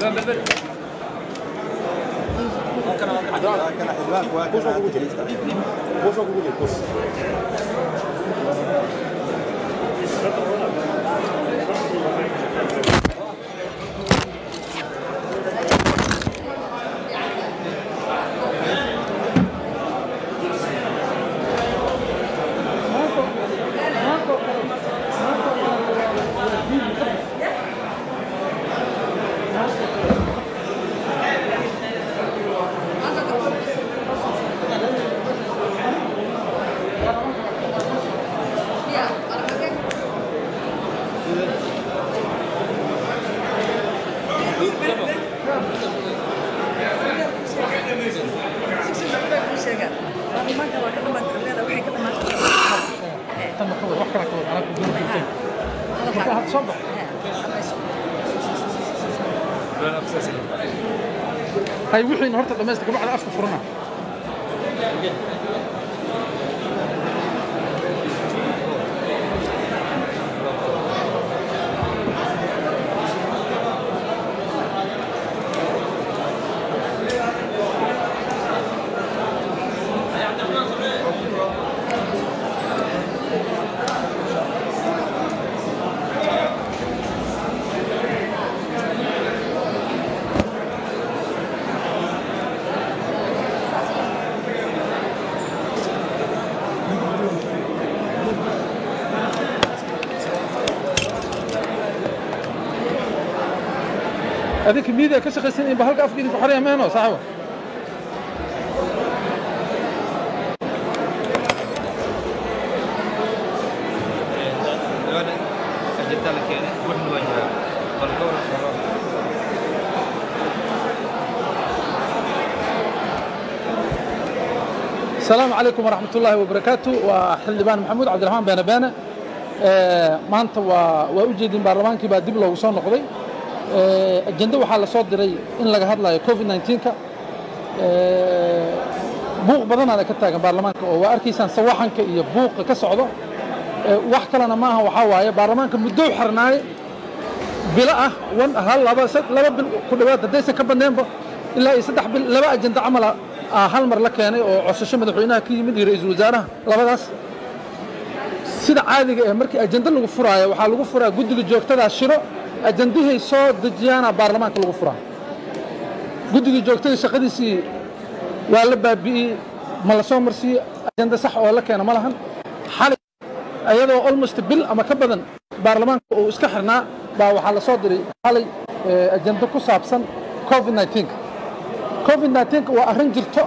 hay wixiina horta dhamaysta kabacda afka furana adinka miidiya ka shaqaysan in ba halka afka idinku xoraya meeno saaxibo السلام عليكم ورحمة الله وبركاته وحلبان محمود عبد الرحمن بن بانة maanta waa waa u jeedin baarlamaankii baa dib loogu soo noqday ajende waxaa la soo diray in laga hadlayo covid 19ka buuq badanaada ka taagan baarlamaanka oo waa arkaysaan sawaxanka iyo buuqa ka socdo wax kalena maaha waxaa waaye baarlamaanka muddo u xirnaaye bilo ah wan hal laba laba bil ku dhowaad haddaysan ka badneenba ilaa iyo saddex bil laba ajende camala hal mar la keenay oo cosasho madaxweynaha ka yimid iyo ra-iisul wasaaraha labadaas sida caadiga ee markii ajende lagu furaayo waxaa lagu furaa guddiga joogtadaa shiro ajendahay soo dejiyaana baarlamaanka lagu furaa guddigii joogtada shaqadiisii waa la baabi'iyey ma la soo marsiiyo ajende sax oo la keena ma lahan xalay iyadoo almost bil ama ka badan baarlamaanka uu iska xirnaa baa waxaa la soo diray xalay ajende ku saabsan covid 19 covid 19 waa arrin jirto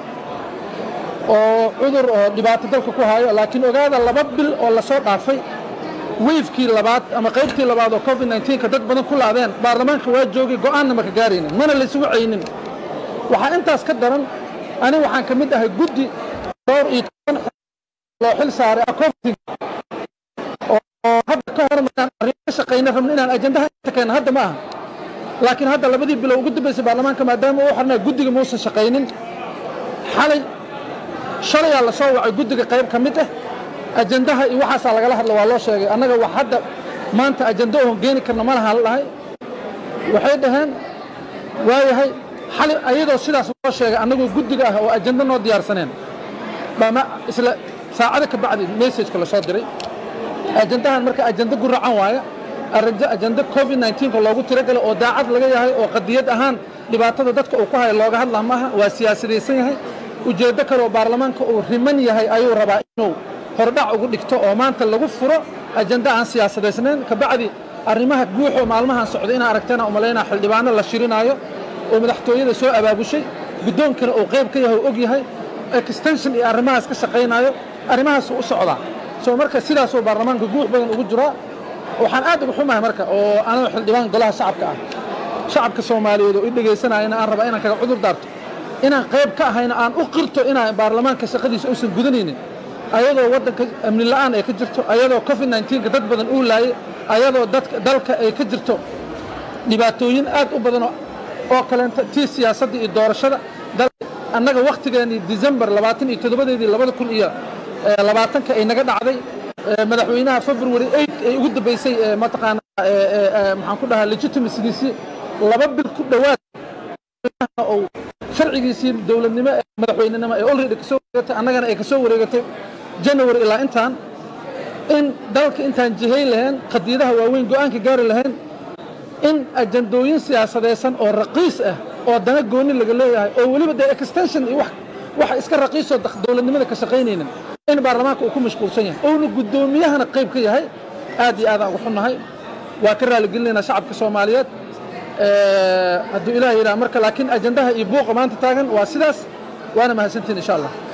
oo cudur oo dhibaato dalka ku hayo laakiin ogaada laba bil oo lasoo dhaafay weyfkii labaad ama qaybtii labaad oo covid 19ka dad badan ku laadeen baarlamaanka waa joogay go'aanna maka gaaraynin mana laysugu caynin waxaa intaas ka daran ani waxaan ka mid ahay guddi dhowr iyo toban loo xil saaray covid oo hadda ka hor markaan arrimo ka shaqayna rabno inaan ajendaha inta keena hadda ma aha laakiin hadda labadii bilo ugu dambaysay baarlamaanka maadaama uu xirnaa guddiga muusan shaqaynin xalay shalayaa la soo wacay guddiga qayb ka mid ah ajendaha iyo waxaasaa lagala hadla waa loo sheegay annaga wax hadda maanta ajende oon geeni karna ma lahaan dhahay waxay dhaheen waayahay xali ayadoo sidaas loo sheegay annagoo guddiga ah oo ajende noo diyaarsaneen bama isla saacada ka bacdi messageka la soo diray ajendahan marka ajende guracan waaya ajende covid 19ka loogu tiragalay oo daacad laga yahay oo qadiyad ahaan dhibaatada dadka uu ku hayo looga hadlaa maaha waa siyaasadaysan yahay ujeeddo kale oo baarlamaanka uu riman yahay ayuu rabaa inuu hordhac ugu dhigto oo maanta lagu furo ajende aan siyaasadaysnayn kabacdi arrimaha guuxoo maalmahan socda inaa aragteena umalaynaa xildhibaano la shirinaayo oo madaxtooyada soo abaabushay guddoonkana uu qayb ka yahay oo og yahay extension iyo arrimahaas ka shaqaynaayo arrimahaasuu u socdaa soo marka sidaasoo baarlamaanka guux badan ugu jiraa waxaan aad uga xumahay marka oo anoo xildhibaan golaha shacabka ah shacabka soomaaliyeed oo i dhegaysanayana aan rabaa inaan kaga cudur daarto inaan qayb ka ahayna aan u qirto inaan baarlamaanka shaqadiisa uusan gudanaynin ayadoo waddanka amni la'aan ay ka jirto ayadoo covid 19ka dad badan uu laayay ayadoo dadka dalka ay ka jirto dhibaatooyin aad u badan oo kaleenta tii siyaasadda iyo doorashada annaga wakhtigeennii december labaatan iyo toddobadeedii labada kun iyo labaatanka ay naga dhacday madaxweynaha february eight ay ugu dambaysay mataqaana maxaan ku dhahaa legitimacygiisii laba bil ku dhowaad madaxweynahana uu sharcigiisii dowladnimo ee madaxweynenimo ee already kasoo wareegatay annagana ay kasoo wareegatay january ilaa intaan in dalka intaan jihayn lahayn qadiidaha waaweyn go'aanka gaari lahayn in ajandooyin siyaasadaysan oo raqiis ah oo dana gooni laga leeyahay oo weliba dee extension iyo wax waxa iska raqiisoo dowladnimada ka shaqaynaynin in baarlamaanka uu ku mashquulsan yahay ouna guddoomiyahana qayb ka yahay aad iyo aadaan ugu xunnahay waa ka raaligelinaynaa shacabka soomaaliyeed hadduu ilaah yidhaha marka laakiin ajandaha iyo buuqa maanta taagan waa sidaas waana mahadsantiin insha allah